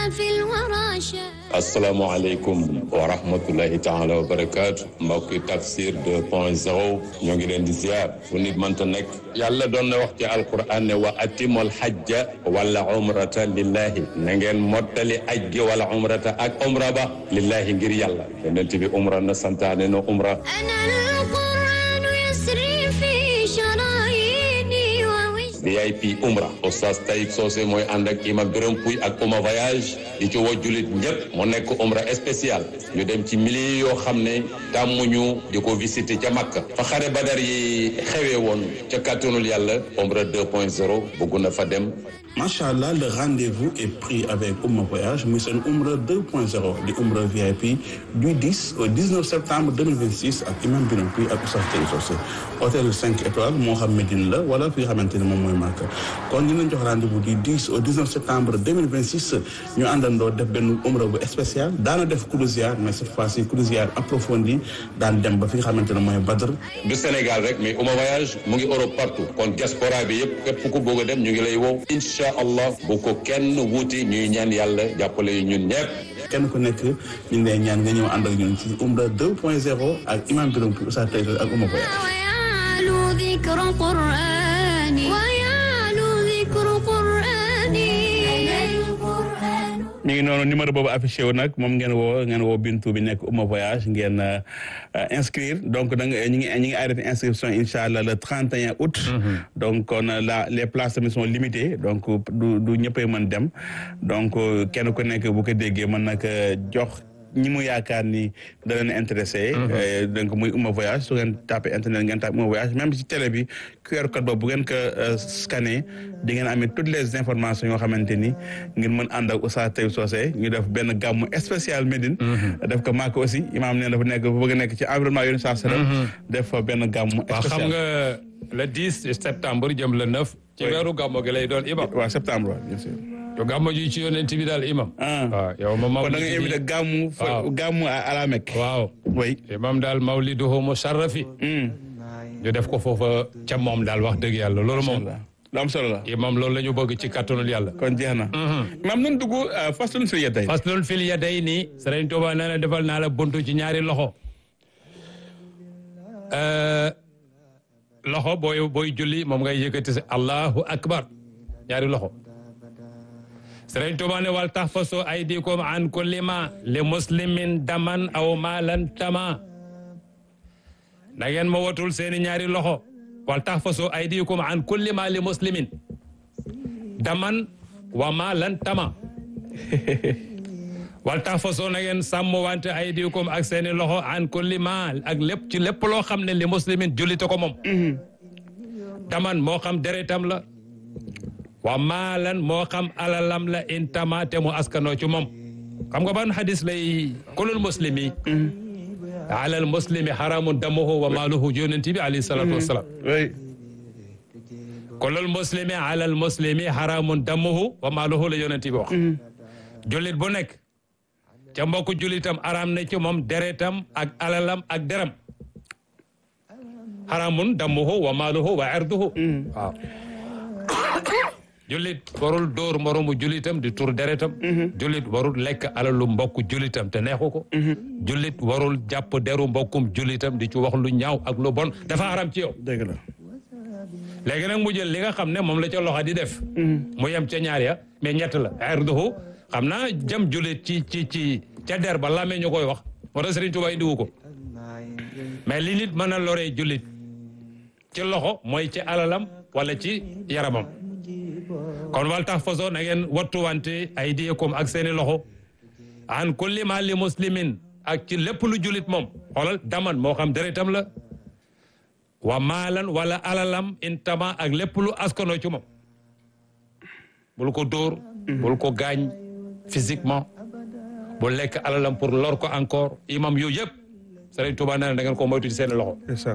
asalaamaaleykum wa rahmatulahi taala wa barakaatu mbokki tafsir 2 point 0 ñoo ngi leen di ziar fu nit mënta nekk yàlla doon na wax ci alquran ne wa atimul hajja wala umrata lillahi na ngeen mottali aj gi wala umrata ak umra ba lillahi ngir yàlla yonent bi umra na santaane na umra VIP umra oustaz Taïb Socé mooy ànd ak imam Birame Pouy ak Ouma voyage di ci woo jullit ñëpp mu nekk umra spécial ñu dem ci milliers yoo xam ne tàmmuñu di ko visiter ca Makka fa xare badar yi xewee woon ca kàttanul yàlla umra 2.0 bëgg na fa dem macha allah le rendez-vous est pris avec Ouma voyage muy seen umra 2.0 di umra VIP du 10 au 19 septembre 2026 ak imam Birame Pouy ak oustaz Taïb Socé hôtel 5 étoiles moo xam Médine la wala fi nga xamante ne moom mooy Makka kon ñu leen jox rendez-vous du 10 au 19 septembre 2026 ñu àndandoo def benn umra bu spécial daana def croisière mais cette fois-ci croisière approfondie daan dem ba fi nga xamante ne mooy Badr du Sénégal rek mais Ouma voyage mu ngi Europe partout kon diaspora bi yëpp képp ku bëgg a dem ñu ngi lay wow incha allah bu ko kenn wuuti ñuy ñaan yàlla jàppale yu ñun ñëpp kenn ku nekk ñu ngi lay ñaan nga ñëw ànd ak ñun ci umra 2.0 ak imam Birame Pouy Oustaz Taïb Socé ak Ouma voyage mi ngi noonu numéro boobu affiché wu nag moom ngeen woo ngeen woo Bintu bi nekk Ouma voyage ngeen inscrire donc da nga ñu ngi ñu ngi arrêté inscription incha allah le 31 août. donc kon la les places tamit sont limitées donc du du ñëppay mën dem donc kenn ku nekk bu ko déggee mën nag jox. ñi mu yaakaar ni da leen intéressé donc muy Ouma voyage su ngeen tapé internet ngeen tapé Ouma voyage même ci télé bi QR code boobu bu ngeen ko scanné di ngeen amee toutes les informations yoo xamante ni ngeen mën ànd ak Oustaz Taïb Socé ñu def benn gàmmu spécial Médine def ko Makka aussi imaam nee dafa nekk bëgg nekk ci environnement yoonu saa sara def benn gàmmu waaw spécial xam nga le 10 septembre jëm le 9 ci weeru gàmmo gi lay doon imam waaw septembre bien sûr to gàmmo ji ci yonent bi daal imam ah waaw yow ma kon da nga mawlidi invité gàmmu fa waaw. gàmmu à à la Mecque waaw oui imam daal mawliduhu musharrafi ñu def ko foofa ca moom daal wax dëgg yàlla loolu moom lu am solo la imam loolu la ñu bëgg ci kattanul yàlla kon jeex na maam nun dugg faslun fi yedday faslun fil yadayni Sëriñ Tuuba nee na defal naa la buntu ci ñaari loxo Euh, loxo booy booy julli moom ngay yëkkati si allahu akbar ñaari loxo Sëriñ Tuuba ne wal tahfasu aydikum an kulli ma li muslimin daman aw maalan tama na ngeen ma watul seeni ñaari loxo wal tahfasu aydikum an kulli ma li muslimin daman wa maalan tama wal tahfasu na ngeen sàmm wante aydikum ak seeni loxo an kulli maal ak lépp ci lépp loo xam ne li muslimin jullite ko moom daman moo xam deretam la wa maalan moo xam alalam la intama te mu askanoo ci moom xam nga ban hadis lay kulul muslimi alal muslimi haramun damuhu wa maaluhu yonent bi alayhi salatu wassalam oui kulul muslimi alal muslimi haramun damuhu wa maaluhu la yonent bi wax jullit bu nekk ca mbokku jullitam araam na ci moom deretam ak alalam ak deram haramun damuhu wa maaluhu wa irduhu waaw jullit warul dóor moromu jullitam di tur deretam jullit warul lekk alalu mbokku jullitam te neexu ko jullit warul jàpp deru mbokkum jullitam di ci wax lu ñaaw ak lu bon dafa haram ci yow dëgg la léegi nag mu jël li nga xam ne moom la ca loxo di def mu yem ca ñaar ya mais ñett la irduhu xam naa jëm jullit ci ci ci ca der ba lamee ñu koy wax moo tax Sëriñ Tuubaa indiwu ko mais li nit mën a loree jullit ci loxo mooy ci alalam wala ci yaramam kon wal tax façon na ngeen wattuwante ay diyekom ak seeni loxo an kulli ma li muslimin ak ci lépp lu jullit moom xoolal daman moo xam deretam la wa maalan wala alalam intama ak lépp lu askanoo ci moom bul ko dóor bul ko gaañ physiquement bul lekk alalam pour lor ko encore imam yooyu yëpp Sëriñ Tuubaa nee na da ngeen ko moytu ci seen loxo ndeysaan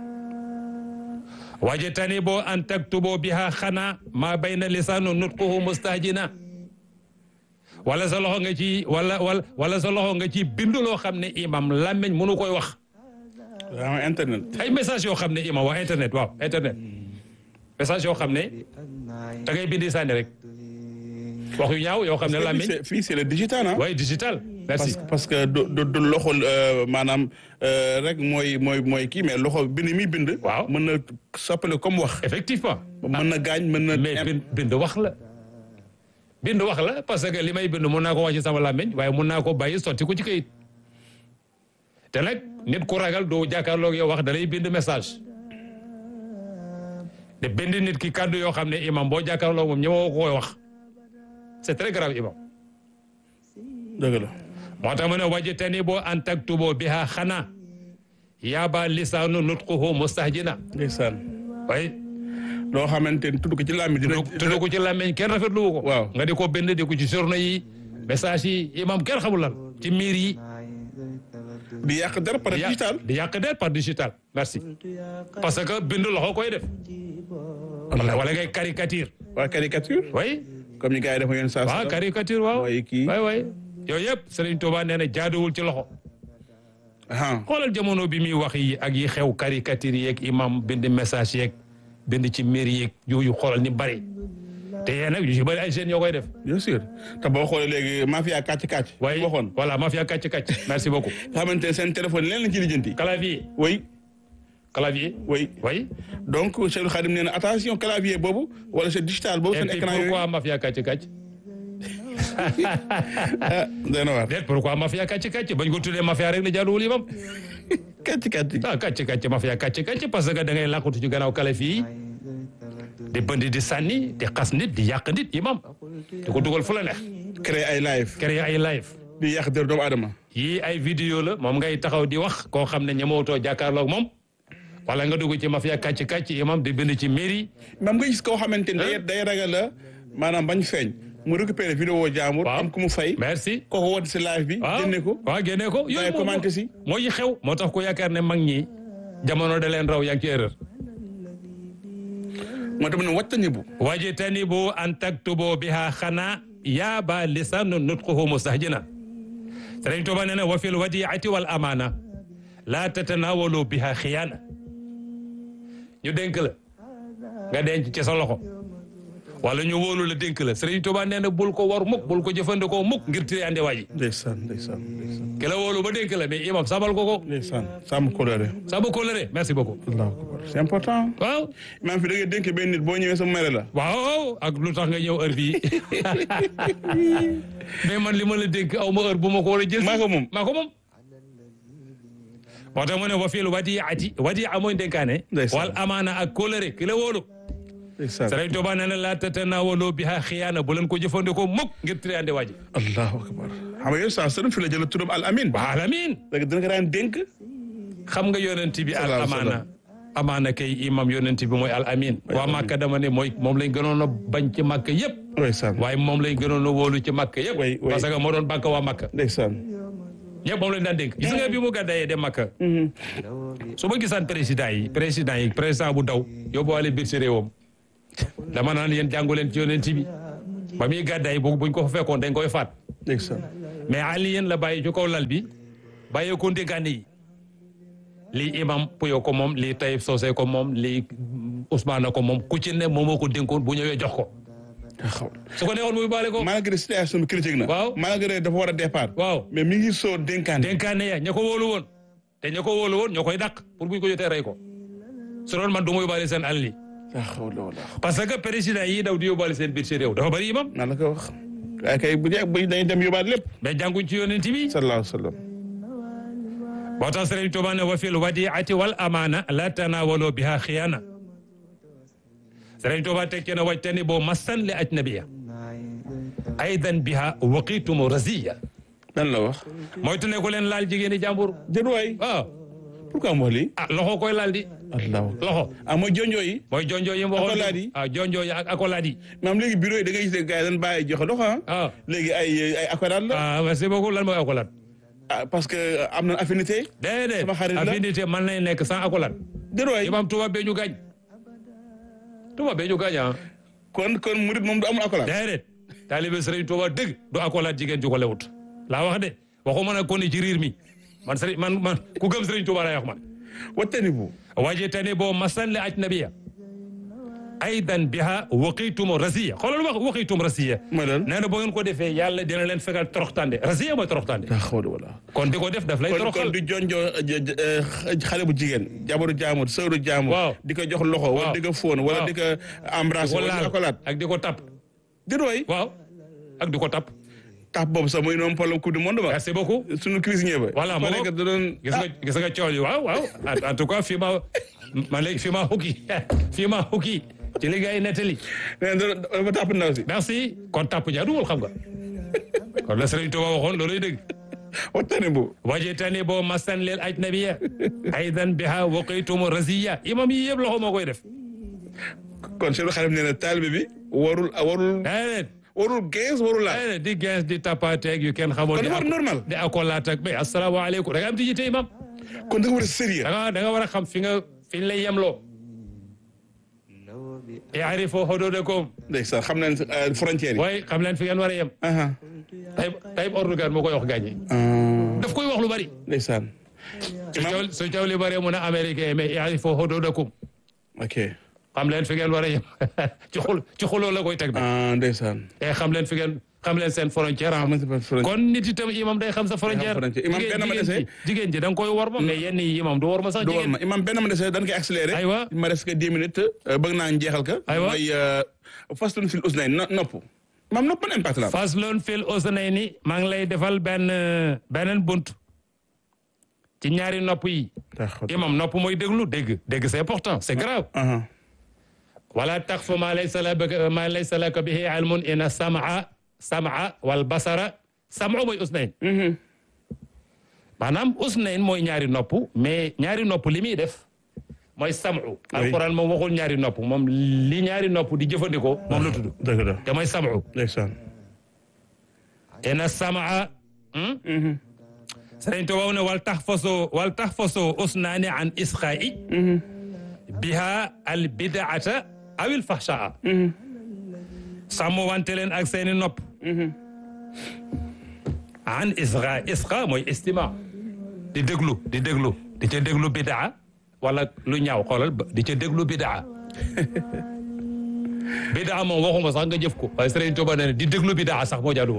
wajtani boo an taktubo biha xana ma bayna lisanu nutquhu mustahjina wala sa loxo nga ci wala wala wala sa loxo nga ci bindu loo xam ne imam làmmiñ mënu koy wax waaw internet ay message yoo xam ne imam waa internet waaw internet message yoo xam ne da ngay bindi sànni rek wax yu ñaaw yoo xam ne Fii làmmiñ c'est- fii c'est le digital ah. waaye digital merci parce parce que du du du loxo euh, maanaam euh, rek mooy mooy mooy kii mais loxo bind mi bind. Waaw. mën na soppale comme wax. effectivement mën na gaañ mën na. mais bind bind wax la bind wax la parce que li may bind mun naa ko wax ci sama làmmiñ waaye mun naa ko bàyyi sotti ko ci kayit te nag nit ku ragal doo jàkkaarloog yow wax da lay bind message de bind nit ki kàddu yoo xam ne imam boo jàkkaarloog moom ñëwoo ko koy wax c'est très grave imam dëgg la. moo tax mu ne wajitani boo an taktuboo biha xanaa yaaba lisaanu nutquhu mustahjina ndeysaan waaye loo xamante ni tudd ko ci làmmiñ dina. tudd ko ci làmmiñ kenn rafetlu wu ko Waaw. nga di ko bind di ko ci journaux yi message yi imam kenn xamul lan ci miir yi di yàq dara par di yàq- digital. di yàq der par digital merci parce que bind loxo koy def wala wala ngay caricature waa caricature. way comme ni gars yi dafa yenn saa. waaw caricature waaw mooy kii. way way yooyu yëpp Serigne Touba nee na jaaduwul ci loxo ah xoolal jamono bi muy wax yi ak yi xew caricature yeeg imam bind message yeeg bind ci miir yeeg yooyu xoolal ni bari te yéen nag yu ci bari ay jeunes yoo koy def bien sûr te boo xoolee léegi mafia kàcc kàcc. waaye waxoon voilà mafia kàcc kàcc merci beaucoup nga xamante ne seen téléphone leen lañ ci lijjanti. clavier oui clavier oui oui donc Cheikh Khadim nee na attention clavier boobu wala c'est digital boobu et seen puis écran yooyu. pourquoi mafia kàcc kàcc ah doy na waar. déet pourquoi mafia kàcc kàcc bañ ko tuddee mafia rek la jaaduwul imam kàcc kàcc. ah kàcc kàcc mafia kàcc kàcc parce que da ngay làqatu ci gannaaw clavier yi di bënd di sànni di xas nit di yàq nit imam di ko dugal fu la neex créer ay live. créer ay live di yàq dër doomu aadama. yii ay vidéo la moom ngay taxaw di wax koo xam ne ñemootoo jàkkaarloog moom wala nga dugg ci mafia kàcc kàcc imam di bind ci mairie même nga gis koo xamante ni day day ragal la maanaam bañ feeñ mu récupérer vidéo jaamur. Waaw. am ku mu fay. merci kooku woon si live bi. waaw génne ko. waaw génne ko Waaye moo- commenté si. moo yi xew moo tax ko yaakaar ne mag ñi jamono da leen raw yaa ngi ci erreur moo tax mu ne wattani bu. wajtanibu an taktubu biha xana yaaba lisanu nutquhu mustahjina Sëriñ Tuuba nee na wa fil wadiati wal amana la tatanawalu biha xiyaana ñu dénk la nga denc ci sa loxo wala ñu wóolu la dénk la Sëriñ Tuuba nee na bul ko war mukk bul ko jëfandikoo mukk ngir tiri ande waaji ndeysaan ndeysaan ndeysaan. ki la wóolu ba dénk la mais imam sabal ko ko ndeysaan sàmm coloré. sabu ko lëre merci beaucoup allahu akbar c'est important. waaw maa fi da ngay dénk benn nit boo ñëwee sa mere la. waaw ak lu tax nga ñëw heure bii mais man li ma la dénk aw ma heure bu ma ko war a jël. maa ko moom. maa ko moom. moo tax mu ne wa fil wadiati wadia mooy dénkaane. Ndeysaan. wal amaana ak kóolare ki la wóolu. ndeysaan. Sëriñ Tuubaa nee na laa tatanawaloo biha xiyaana bu leen ko jëfandikoo mukk ngir triande waaji. allahu akbar. xam nga yow saa sëriñ fi la jël turam al amin. wa alamin léegi dina ko daan dénk. xam nga yonent bi al Sallallahu alayhi wa amaana. amaana kay imam yonent bi mooy al amin. waa Màkka dama ne mooy moom lañ gënoon a bañ ci Màkka yëpp. ndeysaan. waaye moom lañ gënoon a wóolu ci Màkka yëpp. way way. parce que moo doon bàkk waa Màkka. ndeysaan. ñëpp moom lañ daan dénk gis nga bi mu gàddayee dem Makka su ma gisaan président yi président yi président bu daw yóbbuwaale biir si réewam dama naan yéen jàngu leen ci yonent bi ba muy gàddaay bu buñ ko fa fekkoon dañ koy faat ndeysaan. mais Ali yéen la bàyyi ci kaw lal bi bàyyee ko ndénkaane yi lii imam Puyo ko moom lii Taïb Socé ko moom lii Ousmane ko moom ku ci ne moom moo ko dénkoon bu ñëwee jox ko xaw su ko neexoon muy baale ko malgré situation bi critique na. Waaw. malgré dafa war a départ. waaw mais mi ngi soo dénkaan. dénkaane ya ña ko wóolu woon te ña ko wóolu woon ñoo koy dàq pour buñ ko jotee rey ko su doon man du ma yóbbaale seen alal yi la hawla wala parce que président yi daw di yóbbaale seen biir ci réew dafa bëri imam naa la ko wax. waaye kay bu jeex bu dañuy dem yóbbaat lépp. mais jànguñ ci yonent bi sallallahu alayhi wa sallam. moo tax Sëriñ Tuubaa ne wa fil wadiati wal amaana la tanawalo biha xiyaana Sëriñ Tuubaa teg ci ne wajtani boo massan li ajnabiya aydan biha waqiitumu raziya lan la wax. moytu ne ku leen laal jigéeni jàmbur jërë waay. waaw pourquoi mu wax lii. ah loxo koy laal di allahu loxo ah mooy jonjoo yi. mooy jonjoo yi mu waxoon Accolade yi. ah jonjoo yi ak accolade yi maam léegi bureau yi da ngay gis ne gars yi dañ bàyyi joxe dox ah. ah léegi ay ay accolade la. ah merci beaucoup lan mooy accolade ah parce que am na affinité. déedéet Sama xarit la. affinité mën nañ nekk sans accolade jërë waay. imam tubaab bee ñu gaañ tubaab bee ñu gaañ ah kon kon murid moom du amul accolade. déedéet taalibe sëriñ Tuuba dëgg du accolade jigéen ju ko lewut laa wax de waxuma nag kon ci riir mi man sëriñ man man ku gëm sëriñ Tuuba lay wax man wattani bu. wajitani boo masan li ajnabiya aydan biha waqitum rasiya xoolal wax waqitum rasiya mooy lan nee na boo ngeen ko defee yàlla dina leen fegal toroxtande rasiya mooy toroxtande daa xawlu wala kon di ko def daf lay kon toroxal kon di jonjoo xale bu jigéen jabaru jaamur sëru jaamur Waaw. di ko jox loxo wala Waaw. di ko fóon wala Waaw. di ko embrasser wala di ko laat ak di ko tap di doy waaw ak di ko tap tax boobu sax muy noonu problème coupe du monde ba merci beaucoup suñu cuisinier ba voilà ko moo nekk da doon gis nga gis nga coow yi waaw waaw en en tout cas fii ma ma léegi fii ma xukki fii ma xukki ci li gars yi nettali nee na dafa tàpp ndaw si merci kon tàpp jaaduwul xam nga kon la Sëriñ Tuuba waxoon looluy dëgg waxtaane bu wajitani boo masan lil ajnabiya aydan biha waqitum raziya imam yi yëpp loxo moo koy def kon Cheikh Xarim nee na taalibe bi warul warul déedéet warul gees warul laal déedéet di gens di tapateeg yu kenn xamoon kon di dafa war ak- normal di akolaat ak mais asalaamaaleykum da nga am tijjite imam kon da nga war a sérieux da nga da nga war a xam fi nga fi ñu lay yemloo yaarifoo xuduudakum ndeysaan xam nañ euh, frontière yi waaye xam leen fi ngeen war a yem aha tay tay Erdogan moo koy wax gaañi Ah, daf koy wax lu bari ndeysaan su caw su caw li bari mu ne américain mais yaarifoo xuduudakum ok xam leen fi ngeen war a yem ci xul ci xuloo la koy teg nag ah ndeysaan e xam leen fi ngeen xam leen seen frontière am xam nañ frontière kon nit itam imam day xam sa frontière frontière. Imam jigéen benn ma jigéen dese. ji jigéen ji da nga koy war ma mais yenn yi imam du war ma sax du war jigéen ma imam benn ma dese dañ koy accéléré Aywa. ma des que dix minutes euh, bëgg naa njeexal ka Aywa. mooy euh, fastun fil usnayn no- nopp imam nopp ban impact la am faslun fil usnayni maa ngi lay defal benn beneen bunt ci ñaari nopp yi imam nopp mooy déglu dégg dégg c'est important c'est grave aha wala taqfu ma laysa laka ma laysa laka bihi ilmun inna sam'a sam'a wal basara sam'u mooy usnayn maanaam usnayn mooy ñaari nopp mais ñaari nopp li muy def mooy sam'u alquran moom waxul ñaari nopp moom li ñaari nopp di jëfandikoo moom la tudd dëgg la te mooy sam'u ndeysaan inna sam'a Sëriñ Tuubaa ne wal taxfaso wal taxfaso usnaani an isqaa'i biha al bidaata aw il fahshaa sàmm wante leen ak seeni nopp an isqa isqa mooy istima di déglu di déglu di ca déglu bidaa wala lu ñaaw xoolal ba- di ca déglu bidaa bidaa moom waxuma sax nga jëf ko waaye Sëriñ Tuubaa ne di déglu bidaa sax moo jaaduwul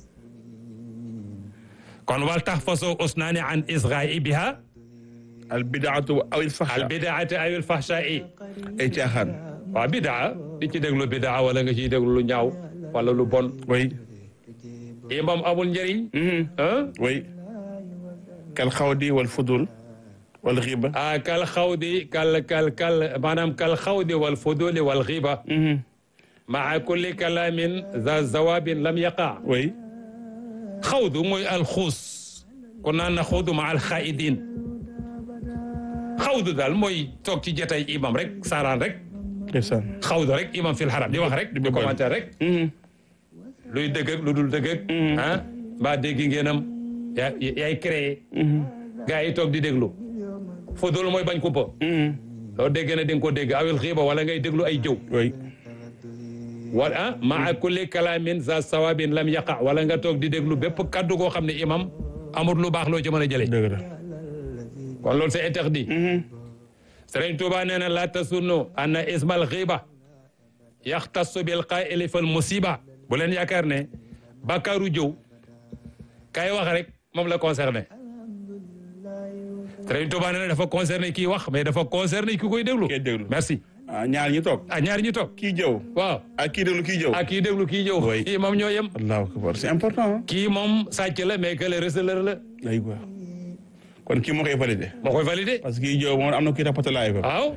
kon wal taxfaso usnaani an isqaa'i biha al bidaatu aw il al fahsha bidaati aw il fahshaa'i ay caaxaan waaw bidaa di ci déglu bidaa wala nga ciy déglu lu ñaaw wala lu bon way imam amul njëriñ ah way kal xawdi wal fudul wal xiba ah kal xawdi kal kal kal maanaam kal xawdi wal fuduli wal xiba maa kulli kalaamin za zawabin lam yaqa way xawdu mooy alxuus kon naan na xawdu ma alxaidin xawdu daal mooy toog ci jotay imam rek saaraan rek ndeysaan xawdu rek imam fil xaram di wax rek di commentaire rek luy dëgg ak lu dul dëgg ak ah mbaa dégg ngeenam yaa yaay créé gars yi toog di déglu fudul mooy bañ kumpa loo dégg ne di nga ko dégg awil xiiba wala ngay déglu ay jëw way wala ah maa kulli kalaamin za sawabin lam yaqa wala nga toog di déglu bépp kaddu goo xam ne imam amul lu baax loo ci mën a jëlee dëgg la kon loolu c'est interdit Sëriñ Tuuba nee na la tasunnu anna ismal xiiba yaxtassu bil qaa'ili fal musiba bu leen yaakaar ne bàkkaaru jëw kay wax rek moom la concerné Sëriñ Tuuba nee na dafa concerné kii wax mais dafa concerné ki koy déglu kii déglu. merci ah ñaar ñi toog ah ñaari ñu toog kii jëw waaw ak kii déglu kii jëw ak kii déglu kii jëw Oui. kii moom ñoo yem allahu akbar c'est important kii moom sàcc la mais que le receleur la day quoi kon kii moo koy validé moo koy validé parce que kii jëw moom am na kii tapote live waaw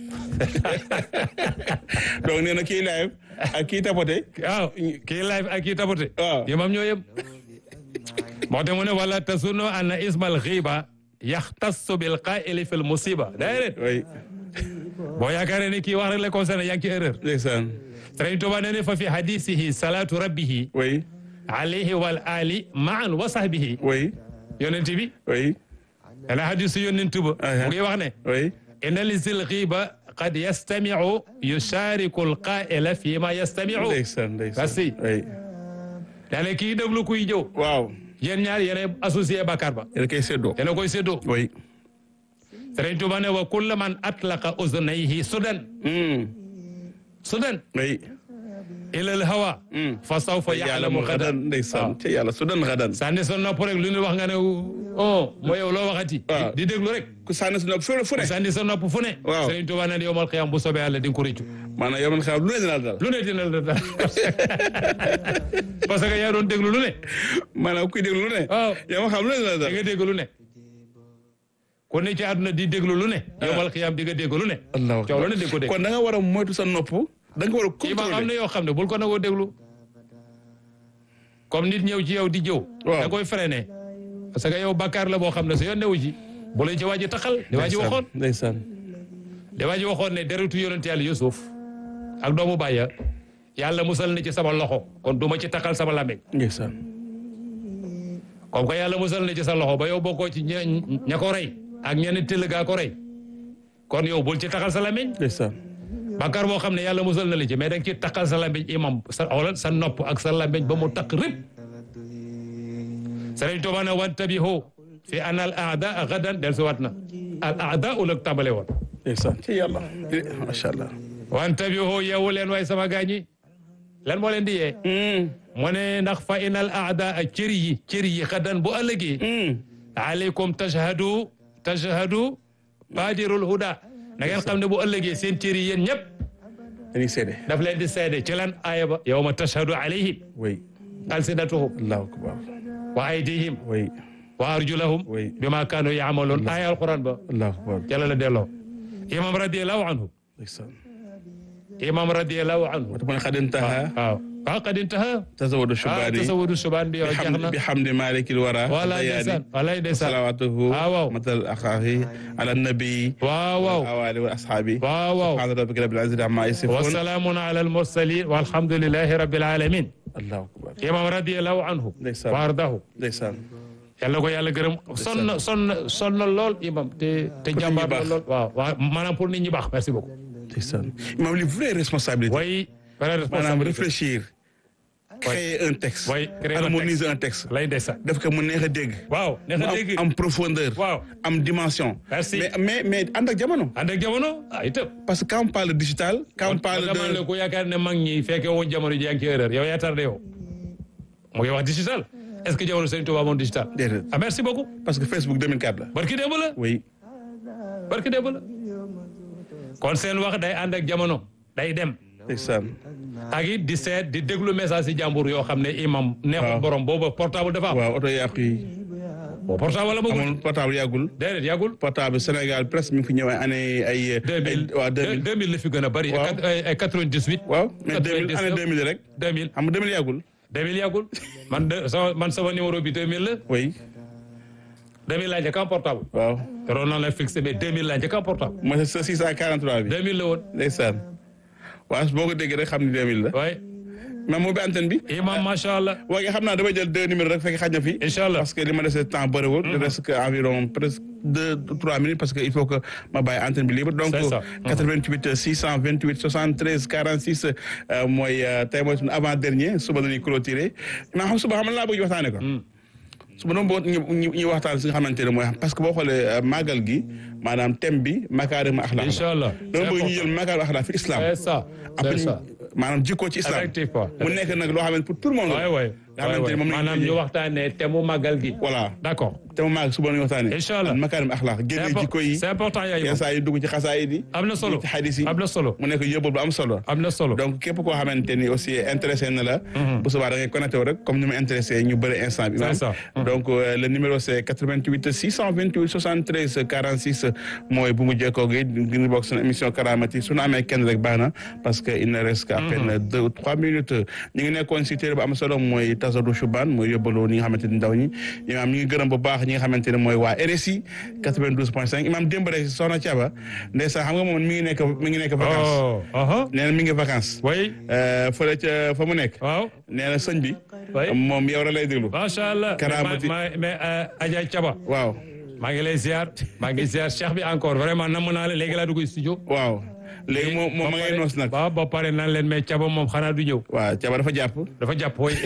donc nee na kii live ak kii tapote waaw kii live ak kii tapote waaw. yi moom ñoo yem moo tax mu ne wala tasunnu anna ismal xiiba yaxtassu bil qaa'ili fil musiba déedéet way boo yaakaaree ne kii wax rek la concerné yaa ngi ci erreur ndeysaan Sëriñ Tuuba nee ne fa fi hadisihi salaatu rabbihi way alayhi wal ali maan wa sahbihi way yonent bi way dana hadisu yonent ba Aha. mu ngi wax ne way inna li zil xiiba qad yastamiu yushariku al qaa'ila fi ma yastamiu ndeysaan ndeysaan Merci. way daane kii déglu kuy jëw waaw yéen ñaar yéen associé Bakar ba yéen koy séddoo yéen a koy séddoo way Sëriñ Tuuba ne wa kulla man atlaqa uznayhi sudan sudan oui ilal hawa fa sawfa yaalamu xadan ndeysaan ca yàlla su dan xadan sànni sa nopp rek lu ñu wax nga ne oh moo yow loo waxati waaw. di déglu rek ku sànni su nopp fu fu ne sànni sa nopp fu ne Waaw. Sëriñ Tuubaa ne yowmal xiyaam bu soobee yàlla di nga ko réccu maanaam yow man xam lu ne dina la dal lu ne dina la daal parce que yaa doon déglu lu ne maanaam kuy déglu lu ne waaw yow ma xam lu ne dina la di dal nga dégg lu ne ku ne ci àdduna di déglu lu ne yowmal xiyaam di nga dégg lu ne allahu coow lu ne di ko dégg kon da nga war a moytu sa nopp da nga war a kii ma am na contrôler yoo xam ne bul ko nangoo déglu comme nit ñëw ci yow di jëw Waaw. da koy freiné parce que yow bàkkaar la boo xam ne sa yoon newu ci bu lañ ci waa ji taxal di waa ji waxoon ndeysaan di waa ji waxoon ne deretu yonent yàlla Yusuf ak doomu bàyya yàlla musal na ci sama loxo kon du ma ci taxal sama làmmiñ ndeysaan comme que yàlla musal na ci sa loxo ba yow bokkoo ci ña ña ko rey ak ñenn tëll gaa ko rey kon yow bul ci taxal sa làmmiñ ndeysaan bàkkaar boo xam ne yàlla musal na la ci mais da nga ci taxal sa làmmiñ imam sa wala sa nopp ak sa làmmiñ ba mu takk rib Sëriñ Tuubaa ne wantabihu fi an al aada gadan del si wat na al aada ulak tàmbale woon ndeysaan ca yàlla macha allah wantabihu yeewu leen waay sama gaañi lan moo leen di yee mu ne ndax fa in al aada a cëri yi cëri yi xadan bu ëllëgee aleykum tashhadu tashhadu badirul huda na ngeen xam ne bu ëllëgee seen cëri yéen ñëpp dañuy seede daf leen di seede ci lan aaya ba yawma tashhadu alayhim oui alsinatuhum allahu akbar wa aydihim oui wa arjulahum Oui. bima kaanu yaamaloon aaya alquran ba allahu akbar jala la delloo imam radiallahu anhu ndeysaan imam radiallahu anhu wata man xad intaha waaw waaw qad intaha tazawadu ah shubani tasawudu subaan bi yow jeex na bi hamdi malikil wara wala ndeysaan wala ndeysaan salawatuhu Ah, waaw. matal akhahi ala nabi waaw waaw awali wa ashabi waaw waaw subhana rabbika rabbil izzati amma wa yasifun salaamun ala al mursalin walhamdulillahi rabbil alamin allahu akbar imam radiallahu anhu Ndeysaan. wa ardahu ndeysaan yàlla ko yàlla gërëm sonn na sonn na sonn na lool imam te te Pour nit ñi jàmbaar la baax. lool waaw waaw maanaam pour nit ñi baax merci beaucoup ndeysaan imam li vraie responsabilité way vraie maanaam responsabilité réfléchir créer un texte Oui, créer un harmoniser un texte lay ndeysaan def ko mu neex a dégg waaw neex mu na am dégg am profondeur Waaw. am dimension Merci. mais mais mais ànd ak jamono ànd ak jamono ah itam parce que quand on parle digital quand on parle dama de ne ku yaakaar ne mag ñi fekke woon jamono ji yaa ngi ci erreur yow yaa tardé yow mu ngi wax digital est-ce que jamono Sëriñ Tuubaa moom digital déedéet ah merci beaucoup parce que Facebook 2004 la barki démb la oui barki démb la kon seen wax day ànd ak jamono day dem ndeysaan ak it di seet di déglu message si jàmbur yoo xam ne imam neexul Waaw. borom booba portable dafa am waaw oto yàqu yi boo portable la bëggul amul portable yàggul déedéet yàggul portable Sénégal presque mi ngi fi ñëw ay année ay deux mille waaw 2000 deux mille la fi gën a bëri Waaw. ay ay quatre-vingt-dix-huit waaw mais 2000 année 99. 2000 rek deux mille xam nga 2000 yàggul deux mille yàggul man de sama man sama numéro bi deux mille la oui deux mille laa njëkk am portable waaw yoroon naa la fixé mais deux mille laa njëkk am portable mooy sa 643 bi deux mille la woon ndeysaan waaw boo ko déggee rek xam ni 2000 la waaye mais moo bi antenne bi imam macha allah waaye xam naa damay jël deux numéros rek fekk xaj na fi incha allah parce que li ma dese temps bëriwul. il reste que environ presque deux trois minutes parce que il faut que ma bàyyi antenne bi libre. donc C'est ça. 88 628 73 46 euh, mooy euh, tey mooy suñu avant dernier suba la ñuy clôturer maa xam suba xam nga laa bëgg ñu waxtaanee ko. suba doon boo ñu ñu ñu waxtaan si nga xamante ne mooy parce que boo xoolee euh, màggal gi maanaam thème bi makaarima axlaaq la. incha allah dama bëgg ñu jël makaarima axlaaq fi islam. c'est ça après c'est ça maanaam jikko ci islam. effectivement mu nekk nag loo xam ne pour tout le monde. waay waay nga xamante ne moom la maanaam ñu ñu waxtaanee te mu màggal gi voilà. d'accord te mu maag suba la ñu waxtaanee. Incha allah. makaarim axlaaq c'est génne impor- jikko yi. c'est important yaa yenn saa yi dugg ci xasaayid yi. am na solo dugg ci xadis yi. am na solo mu nekk yóbbal bu am solo. am na solo donc képp koo xamante ni aussi intéressé na la. bu subaa da ngay connecté wu rek comme ni ma intéressé ñu bëri instant bi. C'est ça. donc euh, le numéro c'est 88 628 73 46 mooy bu mu jekkoo gi ngir bokk seen émission Karaamati su ñu amee kenn rek baax na parce que il ne reste qu'à peine deux ou trois minutes ñu ngi nekkoon si téere bu am solo mooy Tazadu Chubaan mooy yóbbalu ñi nga xamante ni ndaw ñi imaam ñu ngi gërëm bu baax ñi nga xamante ne mooy waa RSI 92.5 imaam démb rek soxna Thiaba ndeysaan xam nga moom mi ngi nekk mi ngi nekk vacances oh aha nee na mi ngi vacances way Euh, fële ca fa mu nekk waaw nee na sëñ bi Oui. moom yow rek lay déglu macha allah Karaamati. mais mais euh, Adja Thiaba waaw maa ngi lay ziar maa ngi ziar Cheikh bi encore vraiment namm naa la léegi laa dugg studio waaw léegi moom moom ma ngay noos nag waaw ba pare naan leen mais caba moom xanaa du ñëw waaw caba dafa jàpp dafa jàpp woy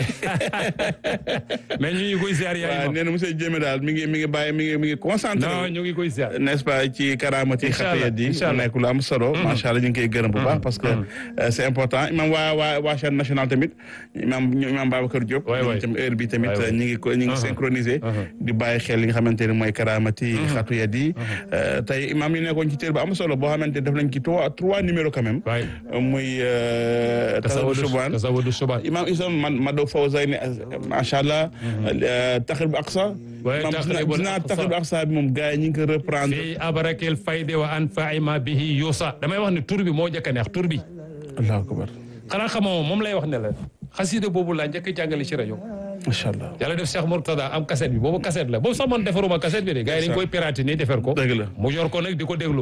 mais ñu ngi koy ziar yaay waaw moom nee na monsieur Diémé daal mi ngi mi ngi bàyyi mi ngi mi ngi concentré non ñu ngi koy ziar n'est-ce pas ci karaamati Inch'Allah, xatiyat yi mu Inch'Allah. nekk lu am solo macha allah ñu ngi koy gërëm bu baax parce que euh, c'est important imam waa waa waa chaîne nationale tamit imam imam Babacar Diop waay, waay. ñoom tam heure bi tamit Waay, waay. ñu ngi ko ñu ngi synchronisé di bàyyi xel li nga xamante ne mooy karaamati xatiyat yi Euh, tey imam yi nekkoon ci téer bu am solo boo xamante ne def nañ ci trois trois numéros quand même waay muy euh, tasawudu subaan tasawudu subaan imam isam man ma do fawzayni macha allah taxrib aqsa Ouais, imam gis naa Taqribul gis naa Aqsa. taxrib aqsa bi moom gars yi ñu ngi ko reprendre fii abarakil fayde wa anfa'i ma bihi yusa damay wax ne tur bi moo njëkk a neex tur bi allahu akbar xanaa xamoo moom lay wax ne la xasida boobu laa njëkk a jàngale ci rajo macha allah yàlla def Cheikh Mourtada am cassette bi boobu cassette la boobu sax man defaruma cassette bi de gars yi dañ koy pirater nii defar ko dëgg la mu yor ko nag di ko déglu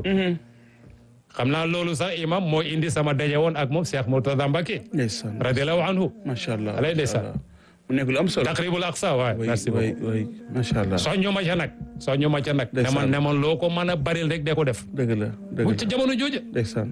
xam naa loolu sax imam moo indi sama daje woon ak moom Cheikh Mourtada Mbacké ndeysaan radiallahu anhu macha allah Alay ndeysaan. macha allah. mu nekk lu am solo taqribul aqsa waay oui merci oui beaucoup oui macha allah soññu ma ca nag soññu ma ca nag ne Ndeysaan. man ne man loo ko mën a baril rek de ko def dëgg la dëgg bu la ca jamono jooja ndeysaan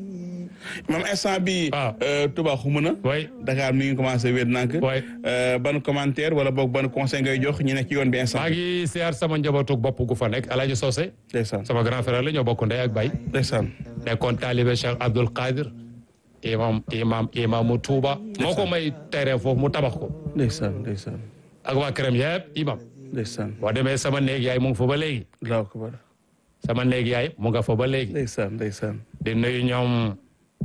moom instant bi waaw. Touba xumu na way Dakar mi ngi commencé wéet nànk Ouais. Euh, ban commentaire wala boog ban conseil ngay jox ñi nekk ci yoon bi instant maa ngi siyaar sama njabootu bopp gu fa nekk Alaaji Socé ndeysaan sama grand frère la ñoo bokk ndey ak bay ndeysaan nekkoon taalibe Cheikh Abdoul Qadir imam imam imamu Touba moo ko may terrain foofu mu tabax ko ndeysaan ndeysaan ak waa këram yëpp imam ndeysaan boo demee sama néeg yaay mu ngi fa ba léegi allahu akbar sama néeg yaay mu nga fa ba léegi ndeysaan ndeysaan di nuyu ñoom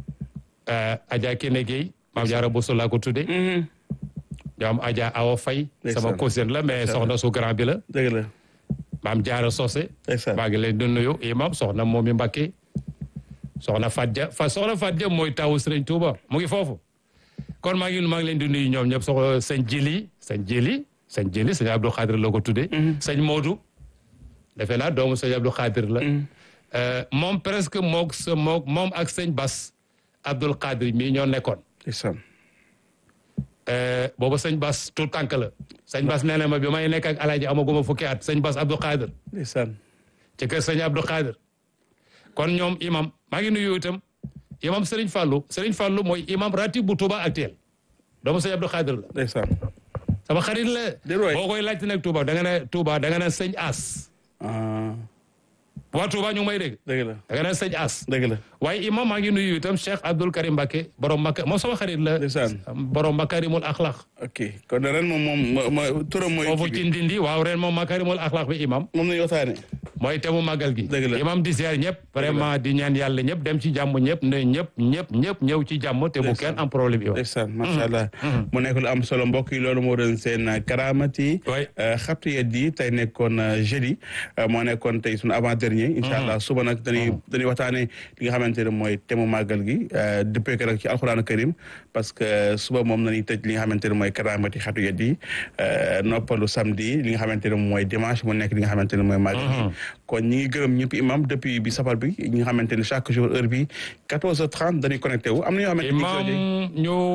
eh, Adja Kine Gueye maam Jaara Bousso laa ko tudde ñoom Adja Awa Faye Ndeysaan. sama cousine la mais soxna su grand bi la dëgg la maam Jaara Socé ndeysaan maa ngi leen di nuyu imam soxna Momi Mbacké soxna Fadja fa soxna Fadja mooy tawu Serigne Touba mu ngi foofu kon maa ngi maa ngi leen di nuyu ñoom ñëpp soxna sëñ Jili sëñ Jili sëñ Jili sëñ Abdou Khadir la ko tuddee sëñ Modou defe naa doomu sëñ Abdou Khadir la Euh, moom presque moog sa moog moom ak sëñ Bas Abdul Khadir mii ñoo nekkoon ndeysaan Euh, boobu sëñ Bas tout tànk la sëñ Bas nee na ma bi may nekk ak alaaji amaguma fukki at sëñ Bas Abdou Khadir ndeysaan ci kër sëñ Abdou Khadir kon ñoom imam maa ngi nuyu itam imam Serigne Fallou Serigne Fallou mooy imam ratib bu Touba actuel doomu sëñ Abdou Khadir la ndeysaan sama xarit la Déet waay. boo koy laajte nag Touba da nga ne Touba da nga ne sëñ As ah waa Touba ñu ngi may dégg dëgg la da nga ne sëñ As dëgg la waaye imam maa ngi nuyu itam Cheikh Abdoul Karim Mbacké borom Makka moom sama xarit la ndeysaan borom Makarimul Akhlaq ok kon ren moom moom mo- mo- turam mooy foofu kii ci bi Ndindi waaw ren moom Makarimul Akhlaq bi imam moom nañu waxtaane mooy temu màggal gi Dëgg la. imam di ziar ñëpp vraiment di ñaan yàlla ñëpp dem ci jàmm ñëpp ne ñëpp ñëpp ñëpp ñëw ci jàmm te bu kenn am problème imam ndeysaan macha allah mu nekk lu am solo mbokk yi loolu moo doon seen karaamati Ouais. xabtu yet yi tey nekkoon euh, jeudi euh, moo nekkoon tey suñu avant dernier incha allah suba nag dañuy dañuy waxtaane li nga xamante ne mooy temu màggal gi euh, dëppee ko nag ci alxuraanu karim parce que suba moom nañuy tëj li nga xamante ne mooy karaamati xatu yet yi euh, noppalu samedi li nga xamante ne mooy dimanche mu nekk li nga xamante ne mooy màggal gi kon ñi ngi gërëm ñëpp imam depuis bi safar bi ñi nga xamante ne chaque jour heure bi 14h30 dañuy connecté wu am na ñoo xamante ni imam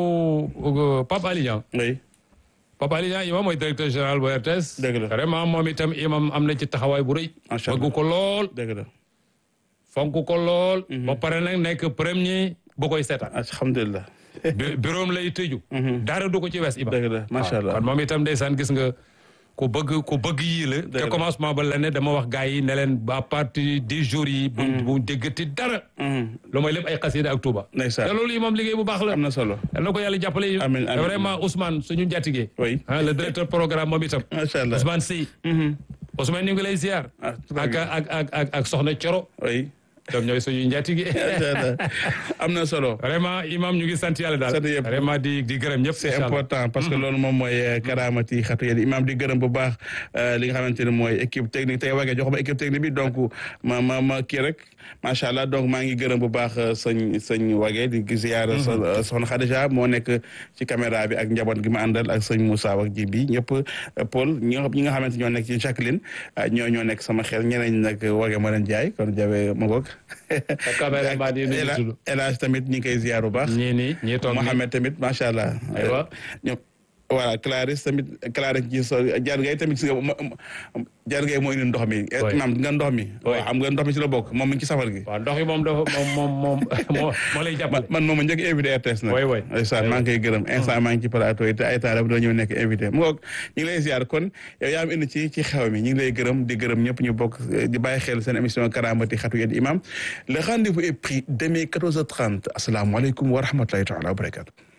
ñu Pape Ali Niang oui Pape Ali Niang imam mooy directeur général bu RTS Dëgg la. vraiment moom itam imam am na ci taxawaay bu rëy Macha Allah. bëgg ko lool dëgg la fonk ko lool ba pare nag nekk premier bu koy seetaan alhamdulilah Bu- bureau am lay tëju dara du ko ci wes imam dëgg la macha allah kon moom itam ndeysaan gis nga ku bëgg ku bëgg yii la te la. commencement ba la ne dama wax gars yi ne leen à partir des jours yi bu bu déggati dara lu may lépp ay xasida ak Touba Ndeysaan. te loolu yi moom liggéey bu baax la am na solo yal na ko yàlla jàppale yi Amiin, amiin. vraiment Ousmane suñu njàttigee Oui. ah le directeur programme moom itam macha allah Ousmane Sy Ousmane ñu ngi lay ziar Ah, très ak bien. ak ak ak ak soxna Coro oui ñoom ñooy suñu njàttigee macha allah am na solo vraiment imam ñu ngi sant yàlla daal Sant yëpp. vraiment di di gërëm ñëpp c'est incha allah. important parce que loolu moom mooy euh, karaamati xatu yéen imam di gërëm bu baax euh, li nga xamante ne mooy équipe technique tey wagee jox ma équipe technique bi donc ma ma ma kii rek macha allah donc maa ngi gërëm bu baax euh, sëñ sëñ wagee di gis ziar so- soxna Khadija moo nekk ci caméra bi ak njaboot gi ma àndal ak sëñ Moussa ak ji bi ñëpp euh, Paul ñi nga ñi nga xamante ñoo nekk ci Jacqueline euh, ñoo ñoo nekk sama xel ñeneen ñi nag wagee ma leen jaay kon jawe ma ngoog caméraman yi nu ñu El- tudd. El Hadj tamit ñi ngi koy ziar bu baax ñii nii ñii toog nii Mohamed tamit macha allah. Aywa. ñoom voilà Clarisse tamit Clarisse ci so jaar ngay tamit si nga jaar ngay moo indi ndox mi imam nga ndox mi waaw xam nga ndox mi ci la bokk moom mi ngi ci safar gi waaw ndox yi moom dafa moom moom moom moo moo lay jàppale man moom a njëkk invité RTS nag way way ndeysaan maa ngi koy gërëm instant maa ngi ci plateau yi te ay taala doo ñëw nekk invité mu ngoog ñu ngi lay ziar kon yow yaa am indi ci ci xew mi ñu ngi lay gërëm di gërëm ñëpp ñu bokk di bàyyi xel seen émission karamati xatu yéen imam le rendez-vous est pris demain 14h30 asalaamaaleykum wa rahmatulahi taala wa barakatu